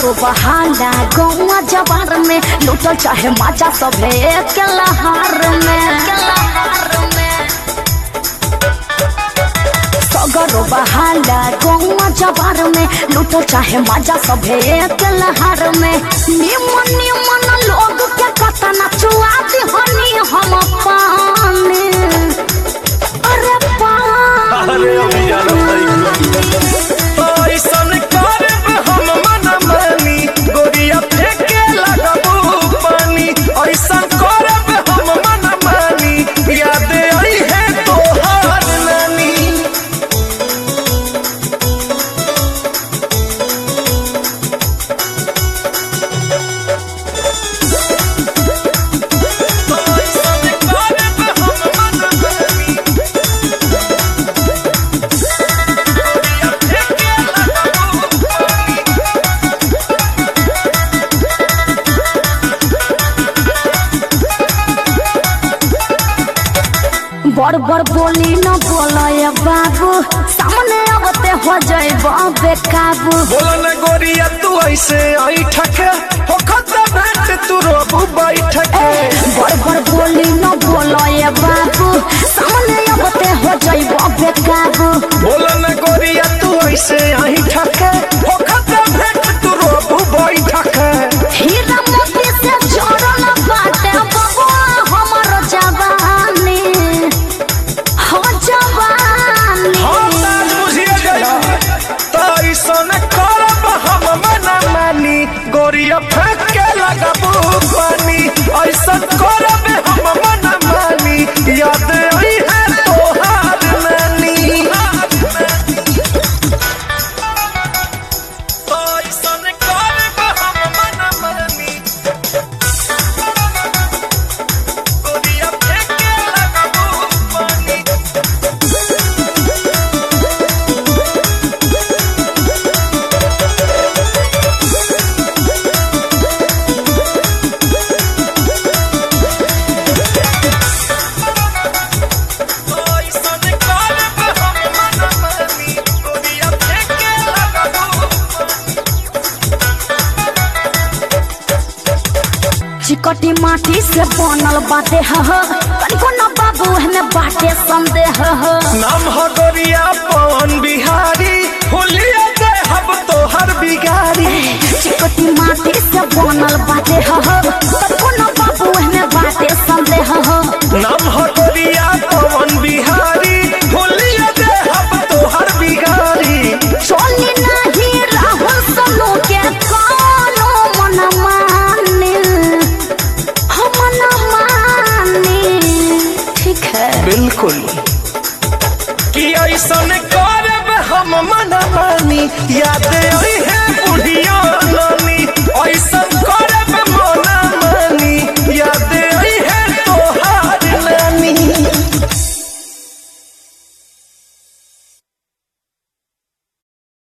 सगरो बहाला गौआ जवार में लूटल चाहे माजा सभे के लहार में सगरो बहाला गौआ जवार में लूटल चाहे माजा सभे के लहार में निमन निमन लोग के कतना चुआ दिहनी हम पानी अरे पानी अरे अभी जानो भाई ऐसन करब हम मन मानी गोरिया फेंके लगबू पानी ऐसन करब हम मन मानी याद आई है तोहार नानी ऐसन करब हम मन मानी गोरिया फेंके लगबू पानी बड़ बड़ बोली न बोलय बाबू सामने अबते हो जाइब बेकाबू बोला न गोरिया तू ऐसे आई ठके हो खता भेंट तू रोबू बैठ के बड़ बड़ बोली न बोलय बाबू सामने अबते हो जाइब बेकाबू बोला न गोरिया तू ऐसे आई ठके हो खता भेंट तू रोबू बैठ के हीरा मोती से जोड़ल बाटे बबुआ हमर जवानी हो जवानी हम ताज बुझिए गई तो ऐसन करब हम मना मानी गोरिया फेंक के लगबू पानी ऐसन करब हम मना मानी याद आई है तोहार नानी तो ऐसन करब हम मना मानी गोरिया फेंक के लगबू पानी ऐसन करब हम मन मानी गोरिया फेंके लगबू चिकटी माटी से बनल बाटे ह कनिको न बाबू हमें बाटे संदेह ह नाम हो गोरिया पवन बिहारी होलिया दे हम तोहर बिगारी चिकटी माटी से बनल बाटे ह कनिको न बाबू हमें बाटे संदेह ह नाम हो गोरिया पवन बिहारी होलिया दे हम तोहर बिगारी चोली नहीं राहुल सोनू के कोनो मन माने हम न माने ठीक है बिल्कुल कि ऐसन करब हम मन मानी याद आई है बुढ़िया नानी ऐसन